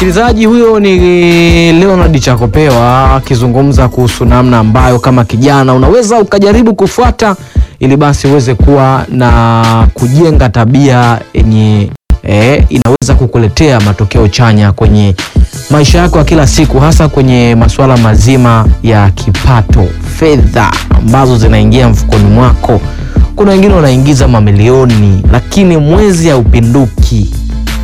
Msikilizaji huyo ni Leonard Chakopewa akizungumza kuhusu namna ambayo kama kijana unaweza ukajaribu kufuata ili basi uweze kuwa na kujenga tabia yenye eh, inaweza kukuletea matokeo chanya kwenye maisha yako ya kila siku, hasa kwenye masuala mazima ya kipato, fedha ambazo zinaingia mfukoni mwako. Kuna wengine wanaingiza mamilioni, lakini mwezi haupinduki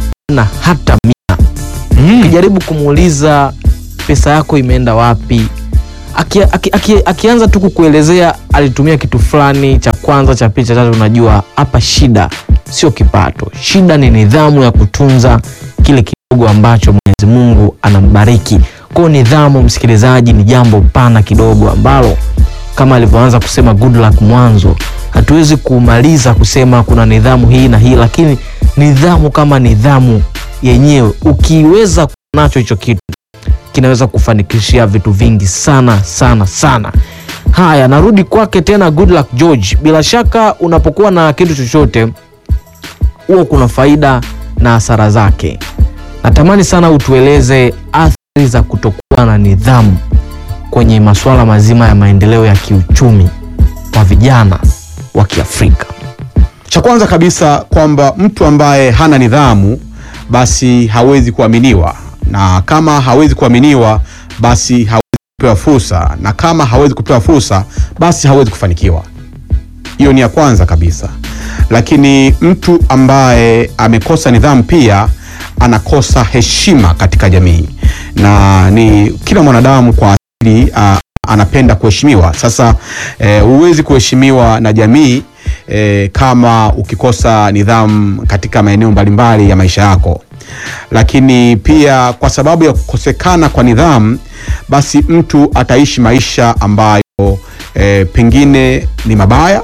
na hata mia. Ukijaribu kumuuliza pesa yako imeenda wapi, aki, aki, aki, akianza tu kukuelezea alitumia kitu fulani cha kwanza, cha pili, cha tatu, unajua hapa shida sio kipato, shida ni nidhamu ya kutunza kile kidogo ambacho Mwenyezi Mungu anambariki. Kwa hiyo nidhamu, msikilizaji, ni jambo pana kidogo ambalo kama alivyoanza kusema good luck mwanzo, hatuwezi kumaliza kusema kuna nidhamu hii na hii, lakini nidhamu kama nidhamu yenyewe ukiweza kuwa nacho hicho kitu kinaweza kufanikishia vitu vingi sana sana sana. Haya, narudi kwake tena good luck George. Bila shaka unapokuwa na kitu chochote huwa kuna faida na hasara zake. Natamani sana utueleze athari za kutokuwa na nidhamu kwenye masuala mazima ya maendeleo ya kiuchumi kwa vijana wa Kiafrika. Cha kwanza kabisa kwamba mtu ambaye hana nidhamu basi hawezi kuaminiwa, na kama hawezi kuaminiwa basi hawezi kupewa fursa, na kama hawezi kupewa fursa basi hawezi kufanikiwa. Hiyo ni ya kwanza kabisa. Lakini mtu ambaye amekosa nidhamu pia anakosa heshima katika jamii, na ni kila mwanadamu kwa asili a, anapenda kuheshimiwa. Sasa eh, huwezi kuheshimiwa na jamii eh, kama ukikosa nidhamu katika maeneo mbalimbali ya maisha yako. Lakini pia kwa sababu ya kukosekana kwa nidhamu, basi mtu ataishi maisha ambayo eh, pengine ni mabaya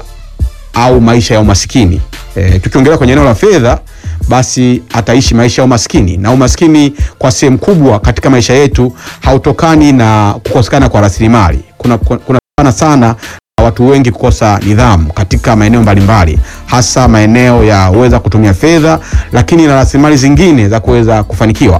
au maisha ya umasikini. E, tukiongelea kwenye eneo la fedha basi ataishi maisha ya umaskini, na umaskini kwa sehemu kubwa katika maisha yetu hautokani na kukosekana kwa rasilimali. Kuna kuna sana sana watu wengi kukosa nidhamu katika maeneo mbalimbali, hasa maeneo ya uweza kutumia fedha, lakini na rasilimali zingine za kuweza kufanikiwa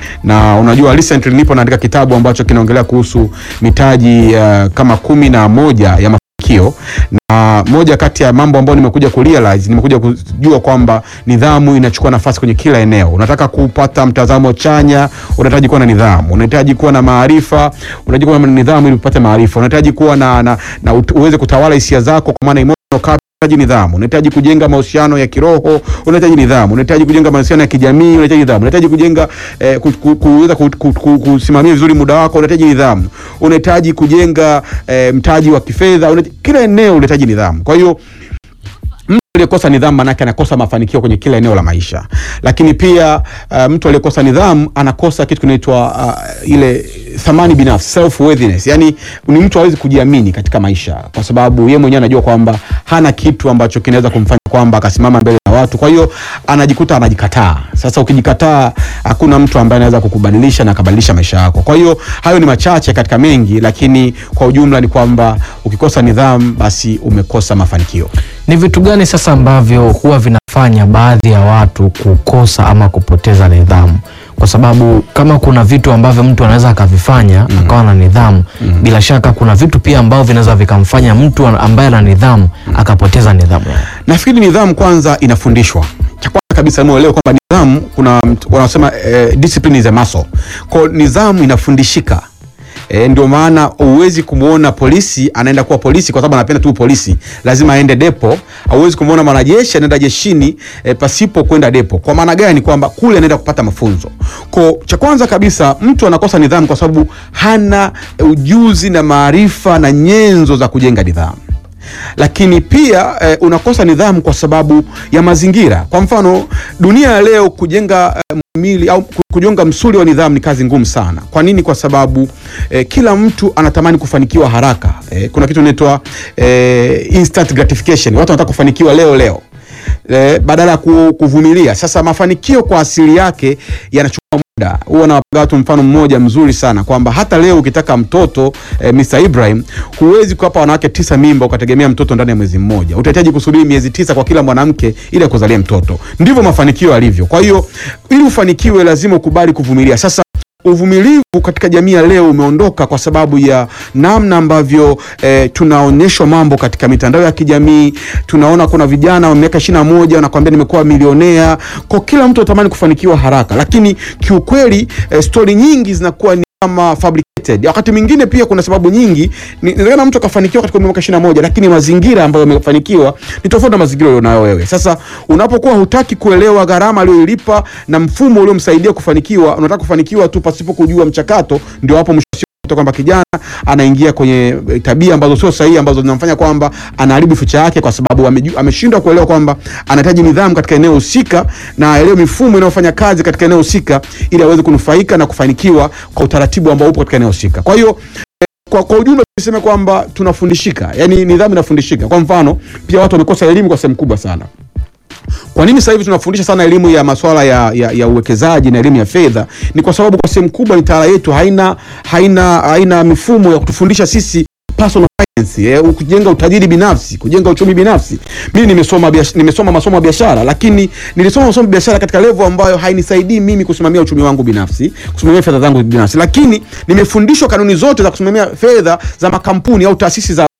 na unajua recently nipo naandika kitabu ambacho kinaongelea kuhusu mitaji uh, kama kumi na moja ya mafanikio na moja kati ya mambo ambayo nimekuja kurealize, nimekuja kujua kwamba nidhamu inachukua nafasi kwenye kila eneo. Unataka kupata mtazamo chanya, unahitaji kuwa na nidhamu, unahitaji kuwa na maarifa, unahitaji kuwa na nidhamu ili upate maarifa, unahitaji kuwa na, na, na uweze kutawala hisia zako kwa maana emotional capital unahitaji nidhamu, unahitaji kujenga mahusiano ya kiroho, unahitaji nidhamu, unahitaji kujenga mahusiano ya kijamii, unahitaji nidhamu, unahitaji kujenga eh, ku- ku- kuweza ku- ku- ku- kusimamia vizuri muda wako, unahitaji nidhamu, unahitaji kujenga eh, mtaji wa kifedha, unahitaji- kila eneo unahitaji nidhamu. Kwa hiyo mtu aliyekosa nidhamu manake anakosa mafanikio kwenye kila eneo la maisha, lakini pia uh, mtu aliyekosa nidhamu anakosa kitu kinaitwa uh, ile thamani binafsi self worthiness, yani ni mtu hawezi kujiamini katika maisha, kwa sababu yeye mwenyewe anajua kwamba hana kitu ambacho kinaweza kumfanya kwamba akasimama mbele ya watu, kwa hiyo anajikuta anajikataa. Sasa ukijikataa, hakuna mtu ambaye anaweza kukubadilisha na akabadilisha maisha yako. Kwa hiyo hayo ni machache katika mengi, lakini kwa ujumla ni kwamba ukikosa nidhamu, basi umekosa mafanikio. Ni vitu gani sasa ambavyo huwa vinafanya baadhi ya watu kukosa ama kupoteza nidhamu? Kwa sababu kama kuna vitu ambavyo mtu anaweza akavifanya akawa na nidhamu, bila shaka kuna vitu pia ambavyo vinaweza vikamfanya mtu ambaye ana nidhamu akapoteza nidhamu yake. Nafikiri nidhamu kwanza inafundishwa. Cha kwanza kabisa muelewe kwamba nidhamu, kuna mt- wanasema eh, discipline is a muscle. Kwa hiyo nidhamu inafundishika. E, ndio maana huwezi kumwona polisi anaenda kuwa polisi kwa sababu anapenda tu polisi, lazima aende depo. Hauwezi kumwona mwanajeshi anaenda jeshini e, pasipo kwenda depo. Kwa maana gani? Kwamba kule anaenda kupata mafunzo. Kwa cha kwanza kabisa, mtu anakosa nidhamu kwa sababu hana ujuzi na maarifa na nyenzo za kujenga nidhamu lakini pia eh, unakosa nidhamu kwa sababu ya mazingira. Kwa mfano, dunia ya leo kujenga eh, mili au ku- kujenga msuli wa nidhamu ni kazi ngumu sana. Kwa nini? Kwa sababu eh, kila mtu anatamani kufanikiwa haraka. Eh, kuna kitu inaitwa eh, instant gratification. Watu wanataka kufanikiwa leo leo eh, badala ya ku- kuvumilia. Sasa mafanikio kwa asili yake yanachukua muda. Huwa nawapiga watu mfano mmoja mzuri sana kwamba hata leo ukitaka mtoto eh, Mr. Ibrahim, huwezi kuwapa wanawake tisa mimba ukategemea mtoto ndani ya mwezi mmoja. Utahitaji kusubiri miezi tisa kwa kila mwanamke ili akuzalie mtoto. Ndivyo mafanikio yalivyo. Kwa hiyo ili ufanikiwe, lazima ukubali kuvumilia. Sasa uvumilivu katika jamii ya leo umeondoka kwa sababu ya namna ambavyo eh, tunaonyeshwa mambo katika mitandao ya kijamii. Tunaona kuna vijana wa miaka ishirini na moja wanakuambia nimekuwa milionea, kwa kila mtu anatamani kufanikiwa haraka, lakini kiukweli eh, stori nyingi zinakuwa ni kama fabricated. Wakati mwingine pia kuna sababu nyingi. Ni- Inawezekana mtu akafanikiwa katika umri wa miaka ishirini na moja lakini mazingira ambayo amefanikiwa ni tofauti na mazingira ulionayo wewe. Sasa unapokuwa hutaki kuelewa gharama aliyoilipa na mfumo uliomsaidia kufanikiwa, unataka kufanikiwa tu pasipo kujua mchakato, ndio hapo mwisho wa siku unakuta kwamba kijana anaingia kwenye eh, tabia ambazo sio sahihi ambazo zinamfanya kwamba anaharibu future yake kwa sababu ameju- ameshindwa kuelewa kwamba anahitaji nidhamu katika eneo husika na aelewe mifumo inayofanya kazi katika eneo husika ili aweze kunufaika na kufanikiwa kwa utaratibu ambao upo katika eneo husika. Kwa hiyo eh, kwa, kwa ujumla tuseme kwamba tunafundishika, yani nidhamu inafundishika. Kwa mfano, pia watu wamekosa elimu kwa sehemu kubwa sana. Kwa nini sasa hivi tunafundisha sana elimu ya masuala ya, ya, ya uwekezaji na elimu ya fedha? Ni kwa sababu kwa sehemu kubwa mitaala yetu haina haina haina mifumo ya kutufundisha sisi personal finance, eh, kujenga utajiri binafsi, kujenga uchumi binafsi. Mimi nimesoma biash- nimesoma masomo ya biashara, lakini nilisoma masomo ya biashara katika level ambayo hainisaidii mimi kusimamia uchumi wangu binafsi, kusimamia fedha zangu binafsi, lakini nimefundishwa kanuni zote za kusimamia fedha za makampuni au taasisi za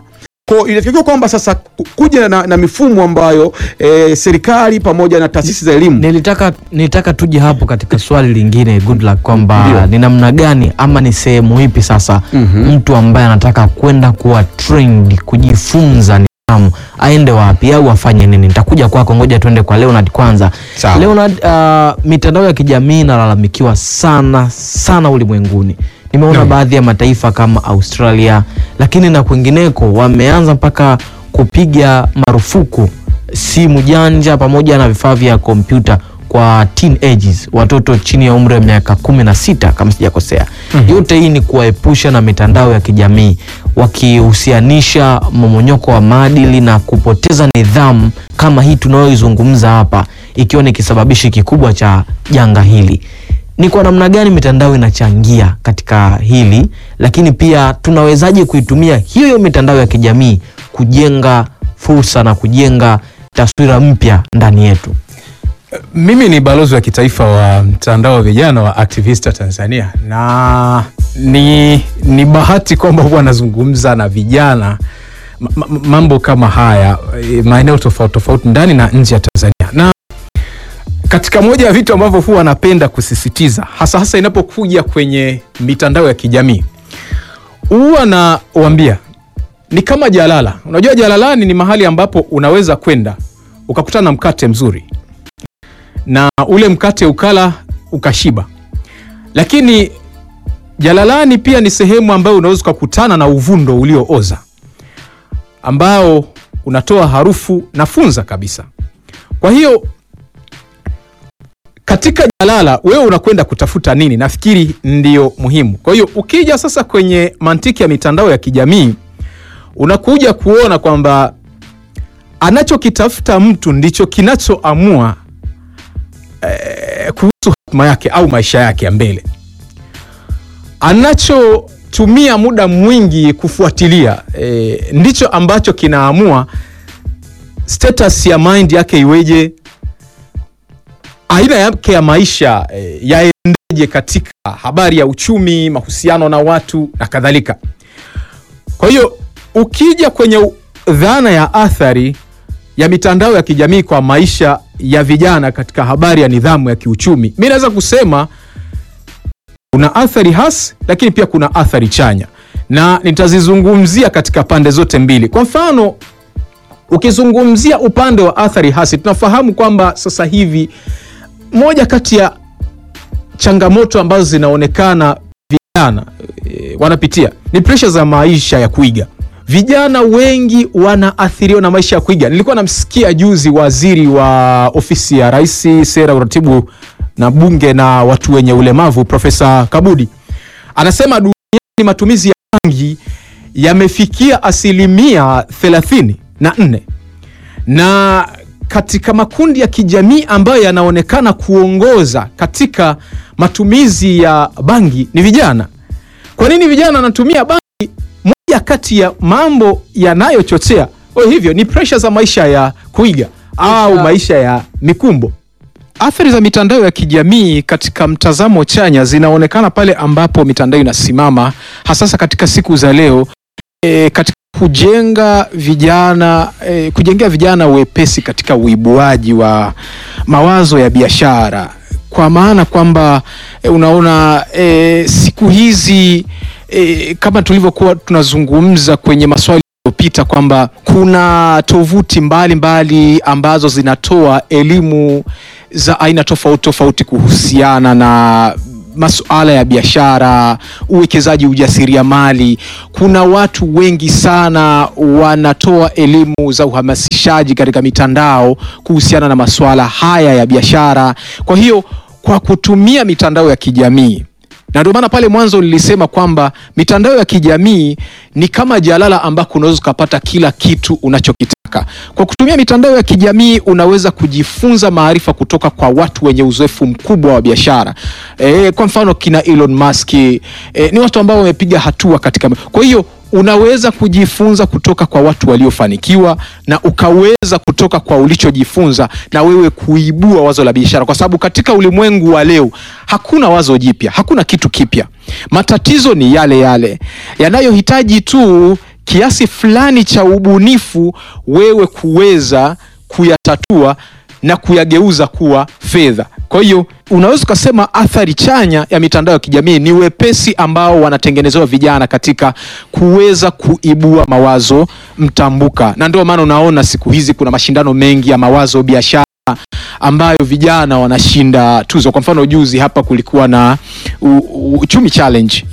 kwa inatakiwa kwamba sasa ku- kuja na, na mifumo ambayo eh, serikali pamoja na taasisi za elimu Nilitaka nilitaka tuje hapo katika swali lingine good luck kwamba Ndio. ni namna gani ama ni sehemu ipi sasa Mhm. mtu ambaye anataka kwenda kuwa trained kujifunza nidhamu aende wapi au afanye nini? Nitakuja kwako, ngoja tuende kwa Leonard kwanza. Sawa. Leonard, uh, mitandao ya kijamii inalalamikiwa sana sana ulimwenguni. Nimeona Naam. baadhi ya mataifa kama Australia, lakini na kwingineko wameanza mpaka kupiga marufuku simu janja pamoja na vifaa vya kompyuta kwa teenagers, watoto chini ya umri wa miaka kumi na sita kama sijakosea. Yote hii ni kuwaepusha na mitandao ya kijamii, wakihusianisha mmomonyoko wa maadili na kupoteza nidhamu kama hii tunayoizungumza hapa, ikiwa ni kisababishi kikubwa cha janga hili. Ni kwa namna gani mitandao inachangia katika hili, lakini pia tunawezaje kuitumia hiyo hiyo mitandao ya kijamii kujenga fursa na kujenga taswira mpya ndani yetu? Mimi ni balozi wa kitaifa wa mtandao wa vijana wa Activista Tanzania, na ni, ni bahati kwamba huwa anazungumza na vijana ma- ma- mambo kama haya eh, maeneo tofauti tofauti ndani na nje ya Tanzania, na katika moja ya vitu ambavyo huwa anapenda kusisitiza hasa hasa inapokuja kwenye mitandao ya kijamii huwa nawaambia ni kama jalala. Unajua jalalani ni mahali ambapo unaweza kwenda ukakutana na mkate mzuri na ule mkate ukala ukashiba, lakini jalalani pia ni sehemu ambayo unaweza ukakutana na uvundo uliooza ambao unatoa harufu na funza kabisa. Kwa hiyo katika jalala wewe unakwenda kutafuta nini? Nafikiri ndio muhimu. Kwa hiyo ukija sasa kwenye mantiki ya mitandao ya kijamii unakuja kuona kwamba anachokitafuta mtu ndicho kinachoamua eh, kuhusu hatima yake au maisha yake ya mbele. Anachotumia muda mwingi kufuatilia eh, ndicho ambacho kinaamua status ya mind yake iweje, aina yake ya maisha eh, yaendeje katika habari ya uchumi, mahusiano na watu na kadhalika. Kwa hiyo ukija kwenye u- dhana ya athari ya mitandao ya kijamii kwa maisha ya vijana katika habari ya nidhamu ya kiuchumi, mi naweza kusema kuna athari hasi, lakini pia kuna athari chanya, na nitazizungumzia katika pande zote mbili. Kwa mfano, ukizungumzia upande wa athari hasi, tunafahamu kwamba sasa hivi moja kati ya changamoto ambazo zinaonekana vijana e, wanapitia ni presha za maisha ya kuiga. Vijana wengi wanaathiriwa na maisha ya kuiga. Nilikuwa namsikia juzi waziri wa ofisi ya rais, sera, uratibu na bunge na watu wenye ulemavu, Profesa Kabudi anasema duniani matumizi ya bangi yamefikia asilimia thelathini na nne na katika makundi ya kijamii ambayo yanaonekana kuongoza katika matumizi ya bangi ni vijana. Kwa nini vijana wanatumia bangi? Moja kati ya mambo yanayochochea oh, hivyo ni presha za maisha ya kuiga au Maisha- maisha ya mikumbo. athari za mitandao ya kijamii katika mtazamo chanya zinaonekana pale ambapo mitandao inasimama hasasa katika siku za leo e, katika kujenga vijana e, kujengea vijana wepesi katika uibuaji wa mawazo ya biashara kwa maana kwamba e, unaona e, siku hizi e, kama tulivyokuwa tunazungumza kwenye maswali yaliyopita kwamba kuna tovuti mbalimbali ambazo zinatoa elimu za aina tofauti tofauti kuhusiana na masuala ya biashara, uwekezaji, ujasiriamali. Kuna watu wengi sana wanatoa elimu za uhamasishaji katika mitandao kuhusiana na masuala haya ya biashara. Kwa hiyo kwa kutumia mitandao ya kijamii na ndio maana pale mwanzo nilisema kwamba mitandao ya kijamii ni kama jalala ambako unaweza ukapata kila kitu unachokitaka. Kwa kutumia mitandao ya kijamii unaweza kujifunza maarifa kutoka kwa watu wenye uzoefu mkubwa wa biashara. E, kwa mfano kina Elon Musk e, ni watu ambao wamepiga hatua katika. Kwa hiyo unaweza kujifunza kutoka kwa watu waliofanikiwa na ukaweza kutoka kwa ulichojifunza na wewe kuibua wazo la biashara, kwa sababu katika ulimwengu wa leo hakuna wazo jipya, hakuna kitu kipya. Matatizo ni yale yale yanayohitaji tu kiasi fulani cha ubunifu, wewe kuweza kuyatatua na kuyageuza kuwa fedha. Kwa hiyo unaweza ukasema athari chanya ya mitandao ya kijamii ni wepesi ambao wanatengenezewa vijana katika kuweza kuibua mawazo mtambuka, na ndio maana unaona siku hizi kuna mashindano mengi ya mawazo biashara ambayo vijana wanashinda tuzo. Kwa mfano juzi hapa kulikuwa na u, u, uchumi challenge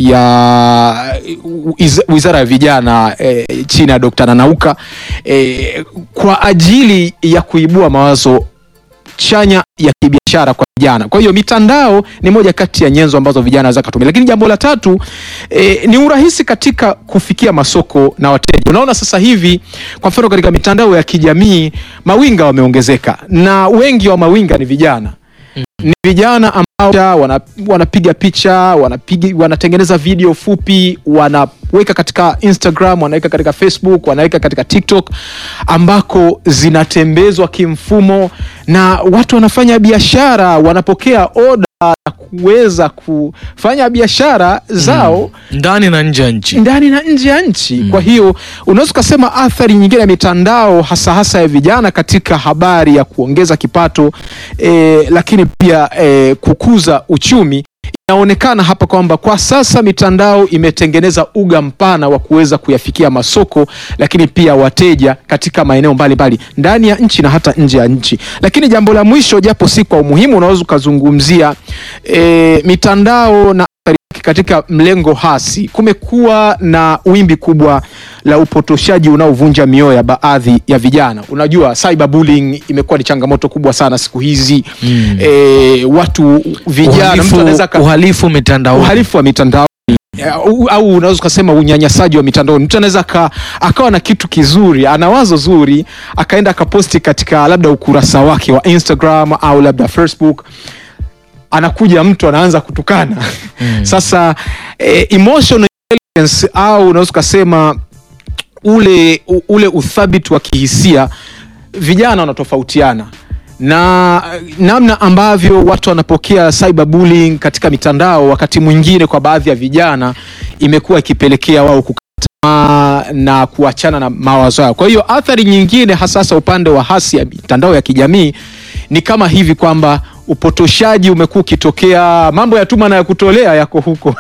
ya u- iz- wizara ya vijana eh, chini ya Dr. Nanauka eh, kwa ajili ya kuibua mawazo chanya ya kibiashara kwa vijana. Kwa hiyo mitandao ni moja kati ya nyenzo ambazo vijana wanaweza kutumia, lakini jambo la tatu e, ni urahisi katika kufikia masoko na wateja. Unaona sasa hivi kwa mfano katika mitandao ya kijamii mawinga wameongezeka, na wengi wa mawinga ni vijana ni vijana ambao wana, wanapiga picha wanapiga, wanatengeneza video fupi wanaweka katika Instagram, wanaweka katika Facebook, wanaweka katika TikTok ambako zinatembezwa kimfumo na watu wanafanya biashara, wanapokea oda na kuweza kufanya biashara zao ndani na nje ya nchi. ndani na nje ya nchi. Kwa hiyo unaweza ukasema athari nyingine ya mitandao hasa hasa ya vijana katika habari ya kuongeza kipato eh, lakini pia eh, kukuza uchumi inaonekana hapa kwamba kwa sasa mitandao imetengeneza uga mpana wa kuweza kuyafikia masoko, lakini pia wateja katika maeneo mbalimbali ndani ya nchi na hata nje ya nchi. Lakini jambo la mwisho, japo si kwa umuhimu, unaweza ukazungumzia e, mitandao na athari yake katika mlengo hasi. Kumekuwa na wimbi kubwa la upotoshaji unaovunja mioyo ya baadhi ya vijana. Unajua, cyberbullying imekuwa ni changamoto kubwa sana siku hizi Mm. e, watu vijana mtu anaweza Uhalifu, aka- uhalifu mitandao. uhalifu wa mitandao au, au unaweza ukasema unyanyasaji wa mitandao. Mtu anaweza aka- akawa na kitu kizuri, ana wazo zuri, akaenda akaposti katika labda ukurasa wake wa Instagram au labda Facebook, anakuja mtu anaanza kutukana sasa eh, emotional intelligence au unaweza ukasema ule, u- ule uthabiti wa kihisia vijana wanatofautiana na eh, namna ambavyo watu wanapokea cyberbullying katika mitandao, wakati mwingine kwa baadhi ya vijana imekuwa ikipelekea wao kukata tamaa na kuachana na mawazo yao. Kwa hiyo athari nyingine hasasa upande wa hasi ya mitandao ya kijamii ni kama hivi kwamba upotoshaji umekuwa ukitokea, mambo ya tuma na ya kutolea yako huko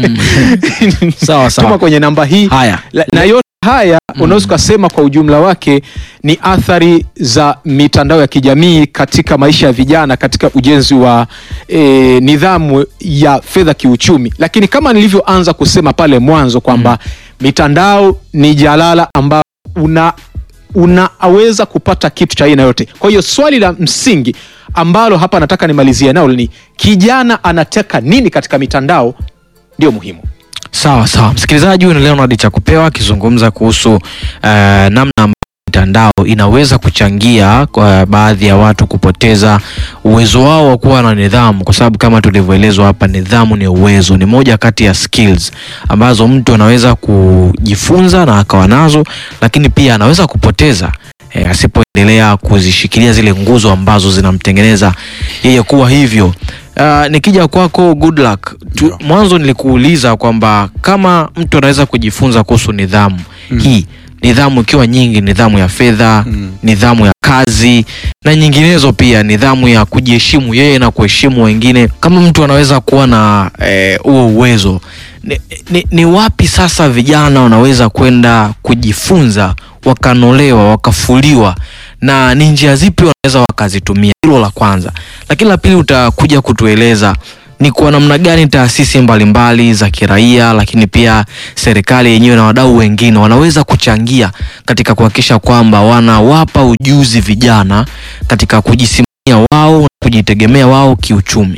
Sawa, sawa. tuma kwenye namba hii Haya. La- na yote haya unaweza ukasema kwa ujumla wake ni athari za mitandao ya kijamii katika maisha ya vijana katika ujenzi wa e, nidhamu ya fedha kiuchumi, lakini kama nilivyoanza kusema pale mwanzo kwamba mitandao ni jalala ambao una unaweza kupata kitu cha aina yote. Kwa hiyo swali la msingi ambalo hapa nataka nimalizie nalo ni kijana anataka nini katika mitandao, ndio muhimu. Sawa sawa, msikilizaji, huyu ni Leonard Chakupewa akizungumza kuhusu eh, namna ambavyo mitandao inaweza kuchangia kwa baadhi ya watu kupoteza uwezo wao wa kuwa na nidhamu, kwa sababu kama tulivyoelezwa hapa, nidhamu ni uwezo, ni moja kati ya skills ambazo mtu anaweza kujifunza na akawa nazo, lakini pia anaweza kupoteza e, asipoendelea kuzishikilia zile nguzo ambazo zinamtengeneza yeye kuwa hivyo. Uh, nikija kwako good luck tu, Ndio. mwanzo nilikuuliza kwamba kama mtu anaweza kujifunza kuhusu nidhamu hii nidhamu ikiwa nyingi, nidhamu ya fedha Mm. nidhamu ya kazi na nyinginezo, pia nidhamu ya kujiheshimu yeye na kuheshimu wengine. Kama mtu anaweza kuwa na eh, huo uwezo, ni, ni, ni wapi sasa vijana wanaweza kwenda kujifunza, wakanolewa, wakafuliwa, na ni njia zipi wanaweza wakazitumia? Hilo la kwanza, lakini la pili utakuja kutueleza ni kwa namna gani taasisi mbalimbali za kiraia lakini pia serikali yenyewe na wadau wengine wanaweza kuchangia katika kuhakikisha kwamba wanawapa ujuzi vijana katika kujisimamia wao na kujitegemea wao kiuchumi.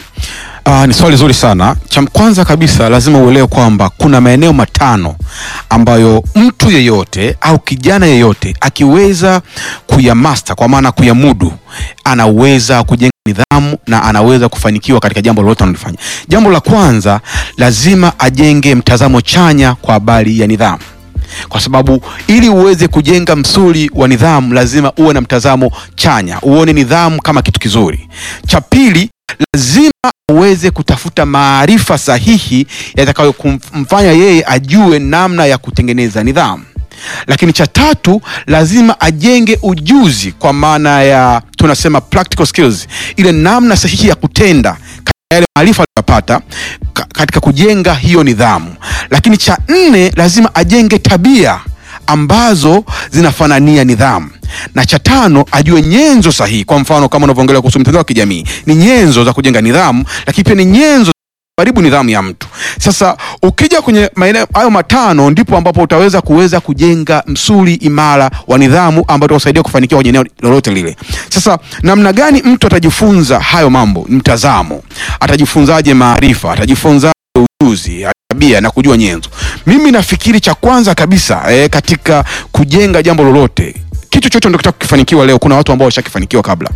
Ah, ni swali zuri sana. Cha kwanza kabisa lazima uelewe kwamba kuna maeneo matano ambayo mtu yeyote au kijana yeyote akiweza kuyamaster, kwa maana kuyamudu, anaweza kujenga nidhamu na anaweza kufanikiwa katika jambo lolote analofanya. Jambo la kwanza, lazima ajenge mtazamo chanya kwa habari ya nidhamu kwa sababu ili uweze kujenga msuli wa nidhamu lazima uwe na mtazamo chanya, uone nidhamu kama kitu kizuri. Cha pili, lazima uweze kutafuta maarifa sahihi yatakayomfanya yeye ajue namna ya kutengeneza nidhamu. Lakini cha tatu, lazima ajenge ujuzi, kwa maana ya tunasema practical skills, ile namna sahihi ya kutenda yale maarifa aliyopata ka- katika kujenga hiyo nidhamu. Lakini cha nne, lazima ajenge tabia ambazo zinafanania nidhamu, na cha tano, ajue nyenzo sahihi. Kwa mfano kama unavyoongelea kuhusu mitandao ya kijamii, ni nyenzo za kujenga nidhamu, lakini pia ni nyenzo karibu nidhamu ya mtu. Sasa ukija kwenye maeneo hayo matano, ndipo ambapo utaweza kuweza kujenga msuli imara wa nidhamu ambao utakusaidia kufanikiwa kwenye eneo lolote lile. Sasa namna gani mtu atajifunza hayo mambo? Mtazamo, atajifunzaje maarifa, atajifunzaje ujuzi tabia na kujua nyenzo. Mimi nafikiri cha kwanza kabisa eh, katika kujenga jambo lolote, kitu chochote ndio kitaka kukifanikiwa leo, kuna watu ambao washakifanikiwa kabla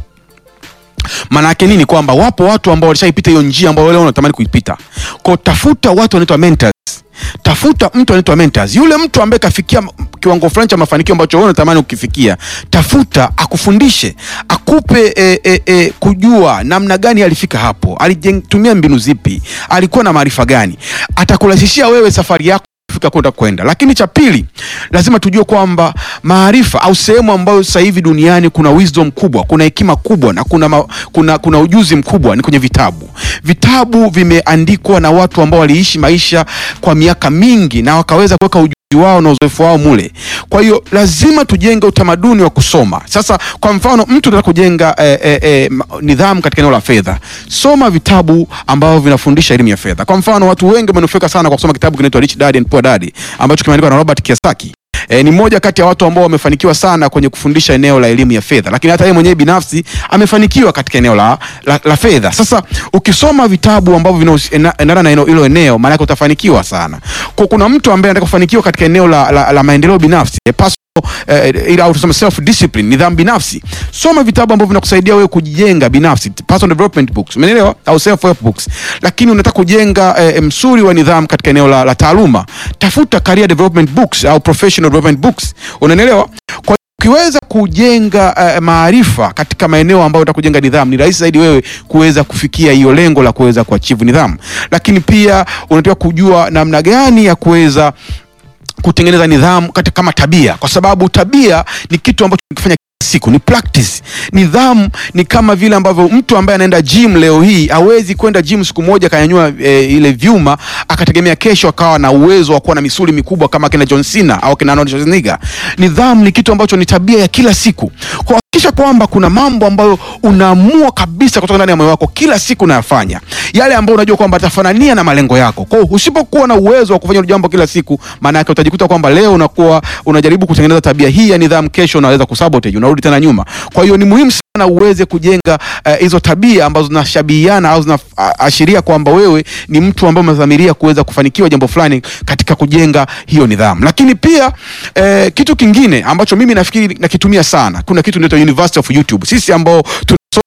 maana yake nini? Kwamba wapo watu ambao walishaipita hiyo njia ambayo leo unatamani kuipita. Kwa tafuta watu wanaitwa mentors. Tafuta mtu anaitwa mentors. Yule mtu ambaye kafikia m- kiwango fulani cha mafanikio ambacho wewe unatamani ukifikia, tafuta akufundishe, akupe e, e, e, kujua namna gani alifika hapo, alitumia mbinu zipi, alikuwa na maarifa gani, atakurahisishia wewe safari yako kufika kwenda kwenda. Lakini cha pili, lazima tujue kwamba maarifa au sehemu ambayo sasa hivi duniani kuna wisdom kubwa, kuna hekima kubwa na kuna, ma, kuna, kuna ujuzi mkubwa ni kwenye vitabu. Vitabu vimeandikwa na watu ambao waliishi maisha kwa miaka mingi na wakaweza kuweka ujuzi wao na uzoefu wao mule. Kwa hiyo lazima tujenge utamaduni wa kusoma. Sasa kwa mfano, mtu anataka kujenga eh, eh, eh, ma- nidhamu katika eneo la fedha, soma vitabu ambavyo vinafundisha elimu ya fedha. Kwa mfano, watu wengi wamenufaika sana kwa kusoma kitabu kinaitwa Rich Dad and Poor Dad ambacho kimeandikwa na Robert Kiyosaki. E, ni mmoja kati ya watu ambao wamefanikiwa sana kwenye kufundisha eneo la elimu ya fedha, lakini hata yeye mwenyewe binafsi amefanikiwa katika eneo la, la, la fedha. Sasa ukisoma vitabu ambavyo vinaendana na eneo- hilo eneo, maana yake utafanikiwa sana. Kwa kuna mtu ambaye anataka kufanikiwa katika eneo la, la, la maendeleo binafsi eh, personal eh, ile au tuseme self discipline, nidhamu binafsi. Soma vitabu ambavyo vinakusaidia wewe kujijenga binafsi, personal development books, umeelewa? Au self help books. Lakini unataka kujenga eh, msuri wa nidhamu katika eneo la, la taaluma, tafuta career development books au professional development books, unanielewa? Kwa ukiweza kujenga uh, maarifa katika maeneo ambayo utakujenga nidhamu, ni rahisi zaidi wewe kuweza kufikia hiyo lengo la kuweza kuachieve nidhamu. Lakini pia unatakiwa kujua namna gani ya kuweza kutengeneza nidhamu katika kama tabia, kwa sababu tabia ni kitu ambacho ukifanya kila siku ni practice. Nidhamu ni kama vile ambavyo mtu ambaye anaenda gym leo hii hawezi kwenda gym siku moja akanyanyua e, ile vyuma akategemea kesho akawa na uwezo wa kuwa na misuli mikubwa kama kina John Cena au kina Arnold Schwarzenegger. Nidhamu ni kitu ambacho ni tabia ya kila siku. Kwa hakikisha kwamba kuna mambo ambayo unaamua kabisa kutoka ndani ya moyo wako kila siku unayafanya, yale ambayo unajua kwamba atafanania na malengo yako. Kwa hiyo usipokuwa na uwezo wa kufanya hilo jambo kila siku, maana yake utajikuta kwamba leo unakuwa unajaribu kutengeneza tabia hii ya nidhamu, kesho unaweza kusabotage, unarudi tena nyuma. Kwa hiyo ni muhimu sana uweze kujenga eh, hizo tabia ambazo zinashabihiana au zinaashiria kwamba wewe ni mtu ambaye umedhamiria kuweza kufanikiwa jambo fulani katika kujenga hiyo nidhamu. Lakini pia eh, kitu kingine ambacho mimi nafikiri nakitumia sana, kuna kitu inaitwa University of YouTube. Sisi ambao tuna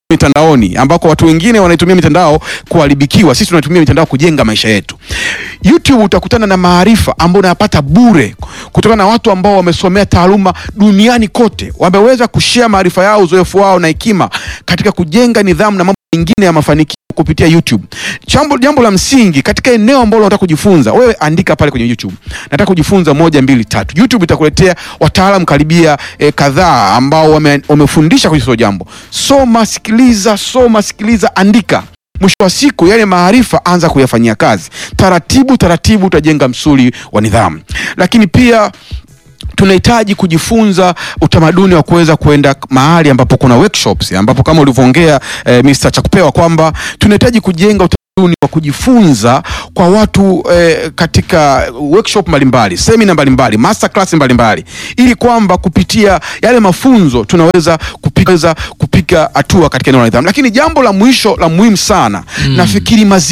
mitandaoni ambako watu wengine wanaitumia mitandao kuharibikiwa, sisi tunatumia mitandao kujenga maisha yetu. YouTube utakutana na maarifa ambayo unayapata bure kutokana na watu ambao wamesomea taaluma duniani kote, wameweza kushare maarifa yao, uzoefu wao na hekima katika kujenga nidhamu na mambo mengine ya mafanikio kupitia YouTube. Jambo, jambo la msingi katika eneo ambalo unataka kujifunza, wewe andika pale kwenye YouTube, nataka kujifunza moja mbili tatu. YouTube itakuletea wataalamu karibia eh, kadhaa ambao wame, wamefundisha kwenye hilo jambo. Soma, sikiliza, soma, sikiliza, andika. Mwisho wa siku yale maarifa anza kuyafanyia kazi taratibu taratibu, utajenga msuli wa nidhamu. Lakini pia tunahitaji kujifunza utamaduni wa kuweza kuenda mahali ambapo kuna workshops, ambapo kama ulivyoongea eh, Mr. Chakupewa kwamba tunahitaji kujenga utamaduni wa kujifunza kwa watu eh, katika workshop mbalimbali, semina mbalimbali, master class mbalimbali, ili kwamba kupitia yale mafunzo tunaweza kupiga, kupiga hatua katika eneo la nidhamu. Lakini jambo la mwisho la muhimu sana nafikiri mazi